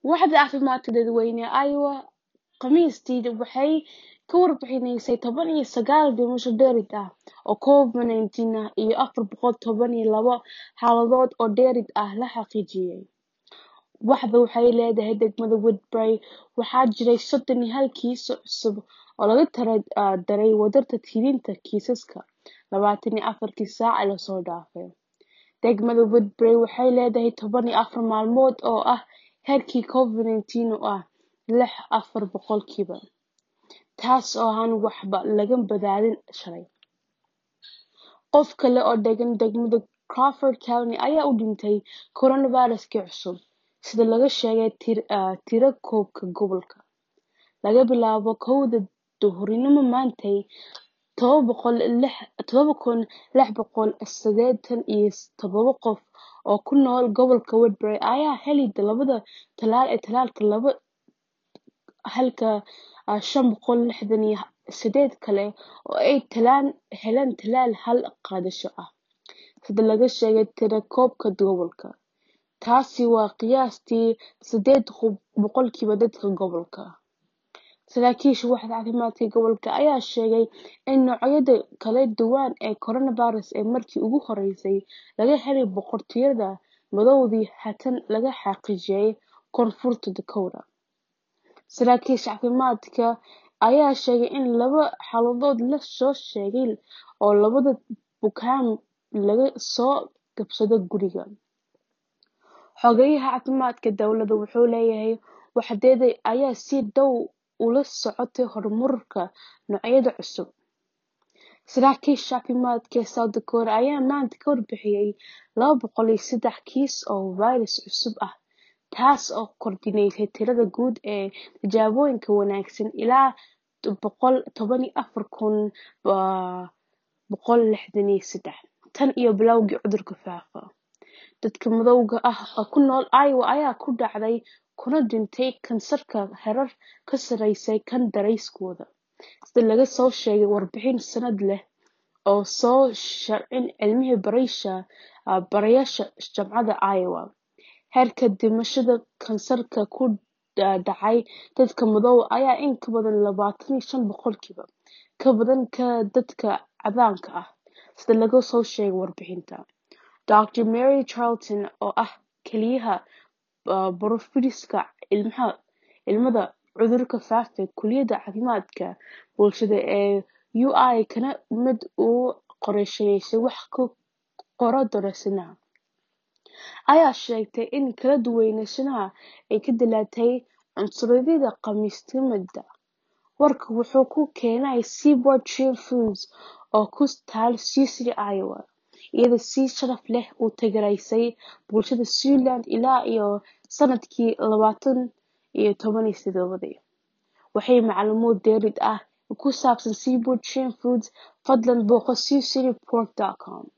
Waaxda Caafimaadka Dadweynaha Iowa Khamiistii waxay ka warbixisay toban iyo sagaal dhimasho dheeraad ah oo Covid-19 ah iyo afar boqol toban iyo laba xaaladood oo dheeraad ah la xaqiijiyay. Waaxdu waxay leedahay degmada Woodbury waxaa jiray soddon iyo hal kiis oo cusub oo laga daray wadarta tirinta kiisaska labatan iyo afarkii saac ee la soo dhaafay. Degmada Woodbury waxay leedahay toban iyo afar maalmood oo ah heerkii Covid-19 oo ah lix afar boqolkiiba, taas oo aan waxba laga badalin shalay. Qof kale oo degan degmada Crawford County ayaa u dhintay coronavirus-kii cusub, sida laga sheegay tirakoobka gobolka. Laga bilaabo kowda duhurnimo maantay, todoba kun lix boqol sideetan iyo todoba qof oo ku nool gobolka Woodbury ayaa helay labada tallaal ee tallaalka laba halka shan boqol lixdan iyo sideed kale ay heleen tallaal hal qaadasho ah, sida laga sheegay tirakoobka gobolka. Taasi waa qiyaastii sideed boqolkiiba dadka gobolka. Saraakiisha waaxda caafimaadka gobolka ayaa sheegay in noocyada kala duwan ee coronavirus ee markii ugu horeysay laga helay boqortooyada Madoodii haatan laga xaqiijiyay Koonfurta Dakota. Saraakiisha caafimaadka ayaa sheegay in laba xaaladood la soo sheegay oo labada bukaan laga soo kabsaday guriga. Xogayaha caafimaadka dowladda wuxuu leeyahay waaxdeeda ayaa si dhow ula socotay horumarka noocyada cusub. Saraakiisha caafimaadka ee South Dakota ayaa maanta ka warbixiyay laba boqol iyo sedex kiis oo fayras cusub ah, taas oo kordhinaysa tirada guud ee tijaabooyinka wanaagsan ilaa boqol toban iyo afar kun boqol lixdan iyo sedex tan iyo bilowgii cudurku faafa. Dadka madowga ah ee ku nool Iowa ayaa ku dhacay kuna dhintay kansarka heerar ka sarreeya kan deriskooda, sida laga soo sheegay warbixin sanadle ah oo soo saareen cilmi baarayaasha Jaamacadda Iowa. Heerka dhimashada kansarka ku dhacay dadka madow ah ayaa in ka badan labatan iyo shan boqolkiiba ka badan ka dadka caddaanka ah, sida lagu soo sheegay warbixinta. Dr. Mary Charlton, oo ah Kaaliyaha Boorofiska Cilmiga Cudurrada Faafa ee Kulliyadda Caafimaadka Bulshada ee UI kana mid ah qorshayaasha wax ka qora daraasadaha, ayaa sheegtay in kala duwanaanshahan ay ka dhalatay cunsuryada Khamiisnimada. Warku wuxuu ka keenay Seaboard Tree Foods oo ku taal Sioux City, Iowa, iyadoo si sharaf leh u taageeraysay bulshada Siouxland ilaa iyo sanadkii labada iyo toban iyo todobadii. Wixii macluumaad dheeraad ah oo ku saabsan Seaboard Tree Foods, fadlan booqo SiouxCityPork.com.